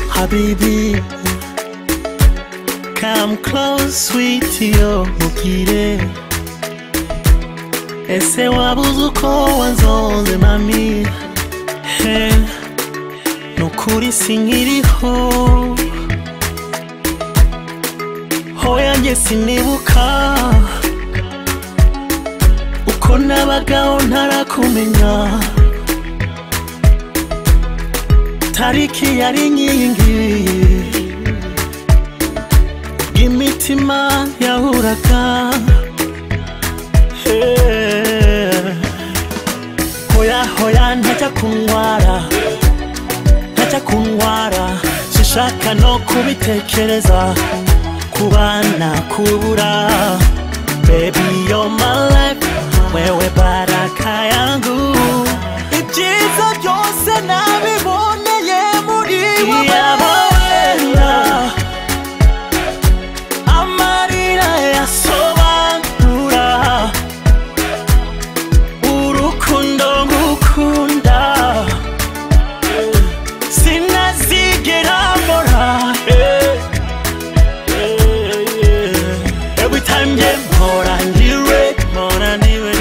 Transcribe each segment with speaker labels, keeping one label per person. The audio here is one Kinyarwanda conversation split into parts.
Speaker 1: Habibi, come close, sweetie, oh mukire. Ese wabuze uko wanzonze mami He, nukuri sinkiriho hoya njye sinibuka uko nabagaho ntarakumenya tariki yari inkingi imitima yahuraga Eh, hoya hoya ntajya kundwara ntajya kundwara sinshaka no kubitekereza kubana kubura baby you're my life wewe baraka yangu ibyiza byose nabiboneye muri wowe amarira yasobanura urukundo ngukunda sinazigera mbora eh, eh, eh. every time nge mpora ndiwe mpora ndiwe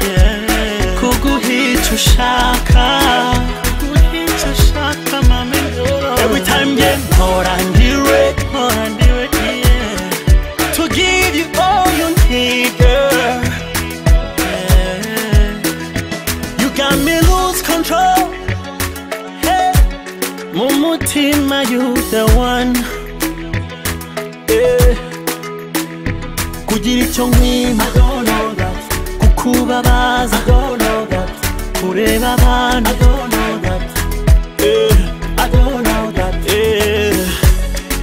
Speaker 1: yeah. kuguhica ushaka kuguhica ushaka mame every time nge mpora ndiwe mpora ndiwe yeah to give you all you need, girl. You got me lose control. Hey. Mumutima, you the one. Yeah. Kugira icyo nkwima, kukubabaza, kureba abantu. Yeah. Yeah.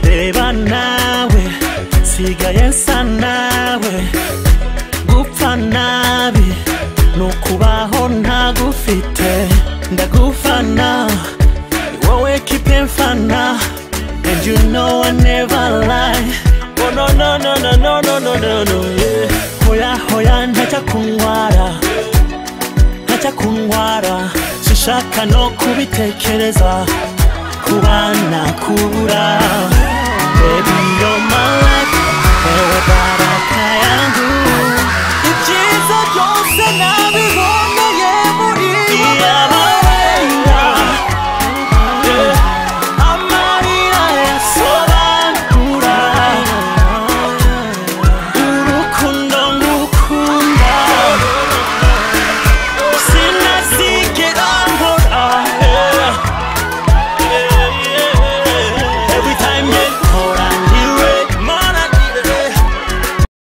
Speaker 1: Reba nawe nsigaye nsa nawe gupfa nabi ni ukubaho ntagufite ndagufana ni wowe kipe mfana and you know I never lie oh no no no no no no no no no yeah. hoya hoya ntajya kundwara ntajya kundwara sinshaka no kubitekereza kubana kubura baby you're my life wewe baraka yangu ibyiza byose nawe